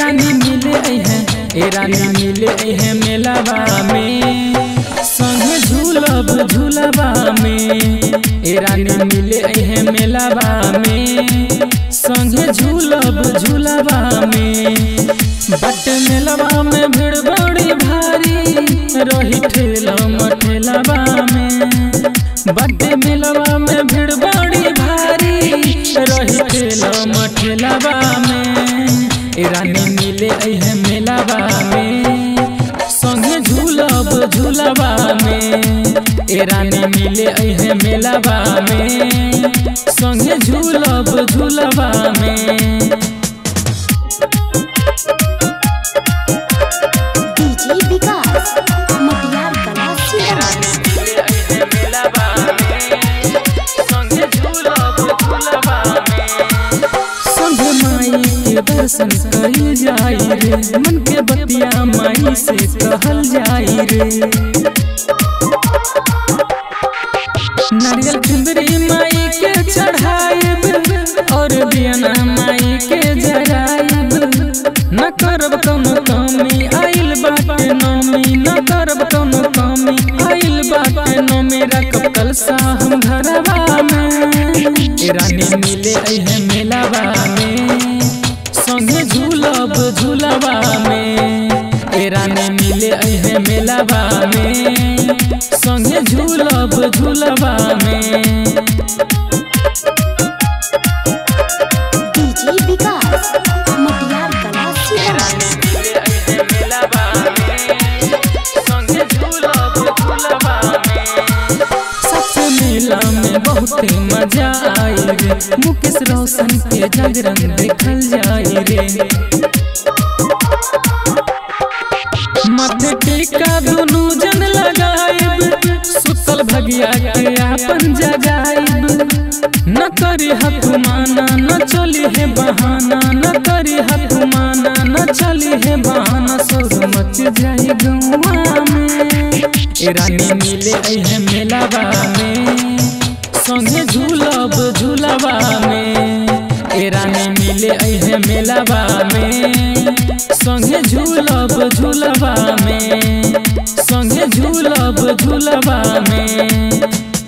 रानी मिले है ए रानी मिले है मेलावा में संगे झूलब झूलबा में ए रानी मिले है मेलावा में संगे झूलब झूलबा में बट मेलवा में भीड़ बड़ी भारी रही ठेला मठेलवा में बट मेलवा में भीड़ बड़ी भारी रही ठेला मठेलवा में ए रानी मिले है मेलावा में संगे झूलब झूलबा में ए रानी मिले है मेलावा में संगे झूलब झूलबा में डीजे विकास मटियार कला सीतामढ़ी संगे माई के दर्शन करी जाई रे मन के बतिया माई से कहल जाई रे नारियल चुंदरी माई के चढ़ाइब और बियना माई के जराइब न करब कौनो कमी आइल बाटे नमी न करब कौनो कमी आइल बाटे नमी रखब कलसा हम घरवा में ए रानी मिले है मेलावा में संगे झूलब झूलबा में ए रानी मिले है मेलावा में संगे झूलब झूलबा में डीजे विकास मटियार कला सीतामढ़ी सबसे मेला में बहुत मजा आई रे मुकेश रोशन के जागरण देखल जाई रे माथे टीका दुनू जन लगाइब सुतल भगिया के आपन जगाइब न करी हथुमाना न चली है बहाना न करी हथुमाना न चली है बहाना सोर मच जाई गौआ में ए रानी मिले है मेलावा में संगे झूलब झूलबा में ए रानी मिले है मेलावा में संगे झूलब झूलबा में संगे झूलब झूलबा में